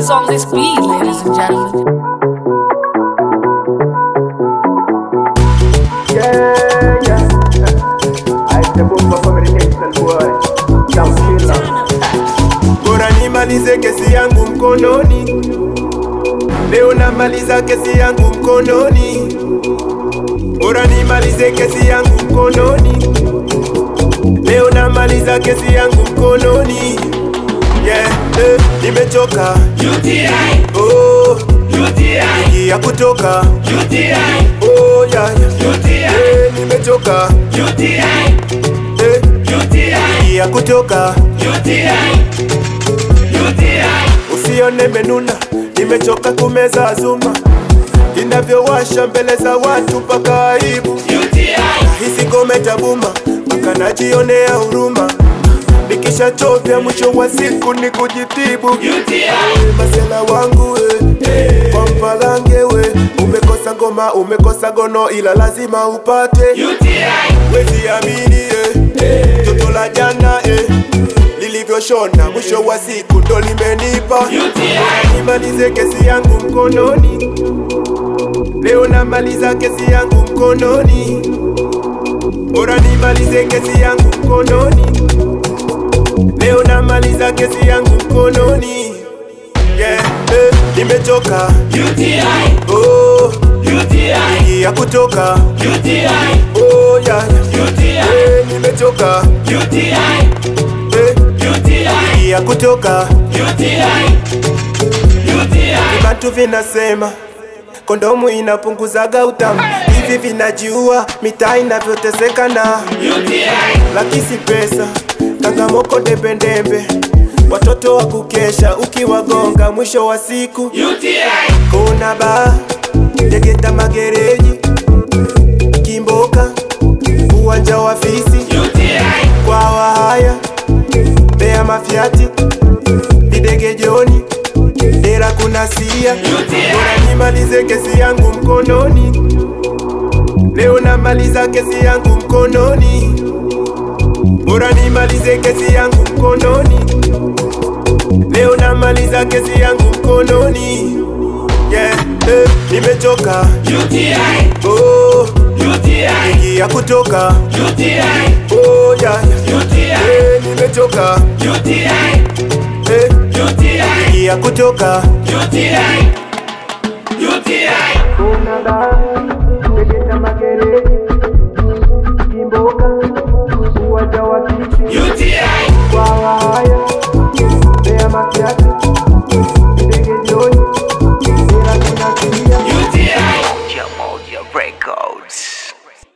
on this beat, ladies and gentlemen. Yeah, yeah. I step up for communication boy. Sound killer. Bora nimalize kesi yangu mkononi, leo namaliza kesi yangu mkononi. Bora nimalize kesi yangu mkononi, leo namaliza kesi yangu mkononi. Yeah, eh, nimechoka UTI, oh, UTI, ya kutoka UTI, oh, yeah, yeah. UTI, Eh, nimechoka UTI, eh, UTI, ya kutoka UTI, UTI. Usione menuna, nimechoka kumeza zuma inavyowasha mbele za watu mpaka aibu. Hisi ngome tabuma mpaka najionea huruma, nikishachovya mwisho wa siku ni kujitibu. Eh, Masela wangu we, kwa mpalange we, umekosa ngoma, umekosa gono, ila lazima upate. Wezi amini eh, toto la jana eh, lilivyoshona mwisho wa siku ndo limenipa. Bora nimalize kesi yangu mkononi, leo namaliza kesi yangu mkononi. Bora nimalize kesi yangu mkononi, leo namaliza kesi yangu mkononi. Yeah, eh, nimechoka oh, ya kutoka oh, yeah, yeah. Eh, nimechoka eh, ya kutoka Vibantu vinasema kondomu inapunguzaga utamu, hivi vinajiua mitaa inavyoteseka na lakisi pesa kangamoko dembedembe, watoto wa kukesha ukiwagonga, mwisho wa siku kuna baa Tegeta magereji Kimboka uwanja wa fisi kwa wahaya Mbeya mafiati Videge joni Dera kuna sia Bora nimalize kesi yangu mkononi Leo namaliza kesi yangu mkononi Bora nimalize kesi yangu mkononi Leo namaliza kesi yangu mkononi Yeah, eh, nimechoka oh, ya kutoka oh, yeah, yeah. Eh, nimechoka eh, ya kutoka UTI,